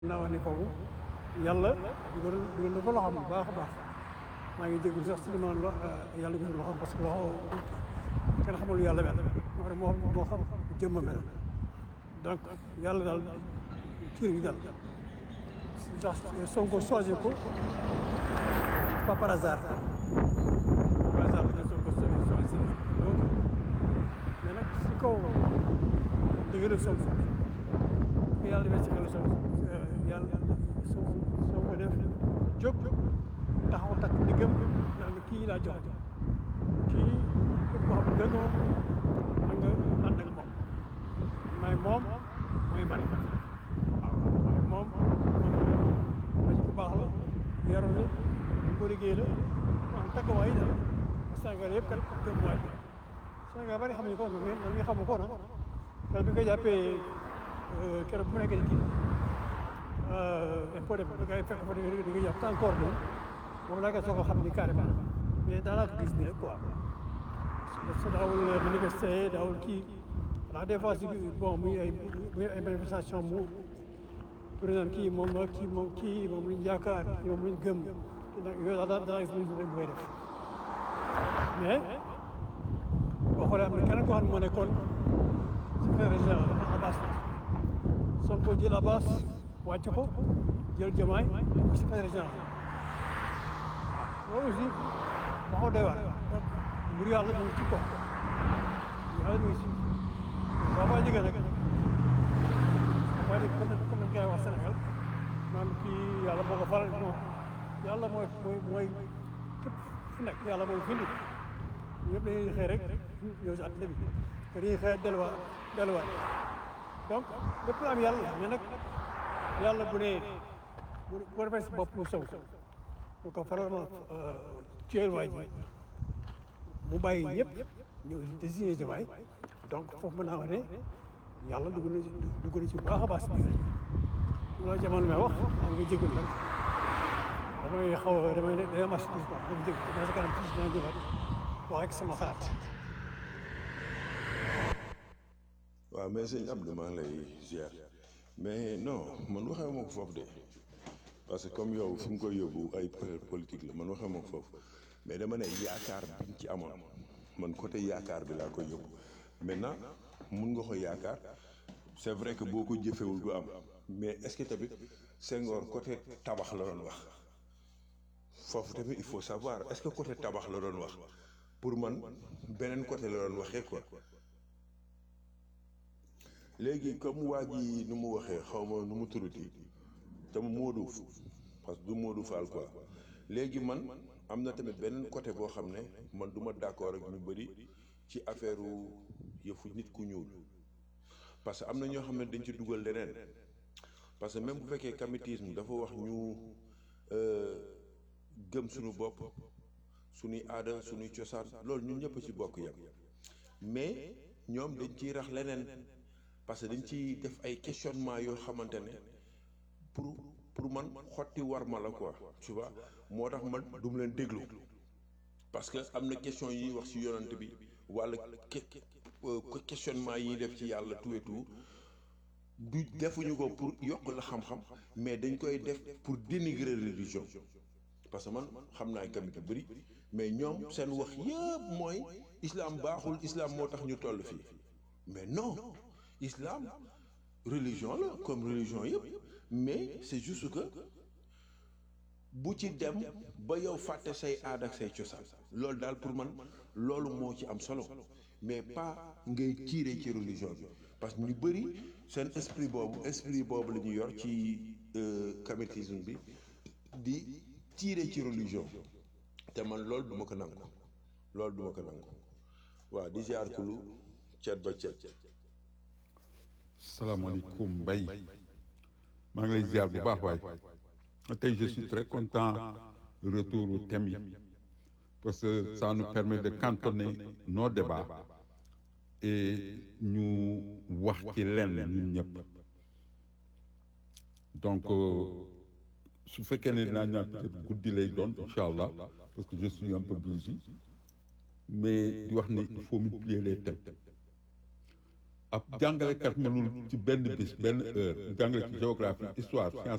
naa wax ni kooku yàlla dugal dugal na ko loxoom bu baax a baax maa ngi déglu sax si li ma lo yàlla dugal loxoom parce que loxo kenn xamul yàlla mel moo tax moo moo xam jëmm mel donc yàlla daal kii gi daal ndax Sonko choisir ko pas par hasard par hasard la Sonko choisir donc mais nag si kaw dëgg Sonko yàlla defee ci xel Sonko yàlla soo soo ko def jóg taxaw takk diggam naan kii laa jox kii képp koo xam ne gënoo da nga ànd ak moom may moom mooy man waaw mooy moom ma ci ku baax la yaru la ñu ko liggéey la am takkuwaay la Sénégal yëpp kat gëm waay Sénégal bari xamuñu ko mais man mi xamu ko nag parce que bi nga jàppee keroog bu nekkee kii impôt de da ngay fekk fa di nga jàpp encore de moom laa koy soog a xam ni carrément mais daanaa ko gis nii rek quoi parce que daawul manifester daawul kii ndax des fois si bon muy ay muy ay manifestation mu président kii moom la kii moom kii moom lañ yaakaar kii moom lañ gëm yooyu daal daal daal gis nañ rek koy def mais boo xoolee am na keneen koo xam ne moo nekkoon secrétaire général Abbas Sonko jël Abbas wàcc ko jël Diomaye ko secrétaire général loolu aussi waxoo doy waar mbir yàlla mu ngi ci ko yàlla mu ngi ci waaw baa jege nag waaye comme comme nañ koy wax Sénégal naan kii yàlla moo ko faral non yàlla mooy mooy mooy képp fu nekk yàlla mooy findi ñëpp dañuy xëy rek ñëw si àddina bi te dañuy xëy delluwaat delluwaat donc lépp la am yàlla mais nag yàlla bu ne bu bu defee si bopp mu sow bu ko faral ma tuer waa ji mu bàyyi ñëpp ñëw désigné Diomaye donc foofu mën naa wax ne yàlla dugg na dugg na ci bu baax a baax si biir loolu jamono may wax am nga jégul nag damay xaw a damay damay mas tuuti quoi dama jégul dama sa kanam tuuti dina jëlaat wax ak sama xalaat waaw mais sëñ Abdou maa ngi lay ziar mais non man waxee ma ko foofu de parce que comme yow fi mu koy yóbbu ay politique la man waxee ma ko foofu mais dama ne yaakaar biñ ci amoon man côté yaakaar bi laa koy yóbbu maintenant mun nga ko yaakaar c'est vrai que boo ko jëfewul du am mais est-ce que tamit Senghor côté tabax la doon wax foofu tamit il faut savoir est-ce que côté tabax la doon wax pour man beneen côté la doon waxee quoi léegi comme waa ji nu mu waxee xaw ma nu mu turuti te mu Modou parce que du Modou Fall quoi léegi man am na tamit beneen côté boo xam ne man du ma d'accord ak ñu bëri ci affaire yëfu nit ku ñuul parce que am na ñoo xam ne dañ ci dugal leneen parce que même bu fekkee kamitisme dafa wax ñu gëm suñu bopp suñuy aada suñuy cosaan loolu ñun ñëpp ci bokk yam mais ñoom dañ ciy rax leneen parce que dañ ciy def ay questionnement yoo xamante ne pour pour man xotti war ma la quoi tu vois moo tax man du mu leen déglu parce que am na question yi wax ci yonante bi walla questionnement yi def ci yàlla tout et tout du defuñu ko pour yokk la xam-xam mais dañ koy def pour dénigrer religion parce que man xam naa kamit yu bëri mais ñoom seen wax yëpp mooy islam baaxul islam moo tax ñu toll fii mais non islam religion la comme religion yëpp mais c'est juste que bu ci dem ba yow fàtte say aada ak say cosaan loolu daal pour man loolu moo ci am solo mais pas ngay tirer ci religion bi parce que ñu bëri seen esprit boobu esprit boobu la ñu yor ci kamitisme bi di tirer ci religion te man loolu duma ko nangu loolu duma ko nangu waaw di ziar kulu cet ba cet salaamaaleykum Mbaye maa ngi lay ziar bu baax waay tey je suis très content retour au thème yi parce que ça nous permet de cantonner nos débats et ñu wax ci lenn ñun ñëpp donc su fekkee ne dinaa ñaan peut-être guddi lay doon incha allah parce que je suis un peu busy mais di wax ne il faut multiplier les thèmes ab jàngalekat mënul ci benn bis benn heure jàngale ci géographie histoire science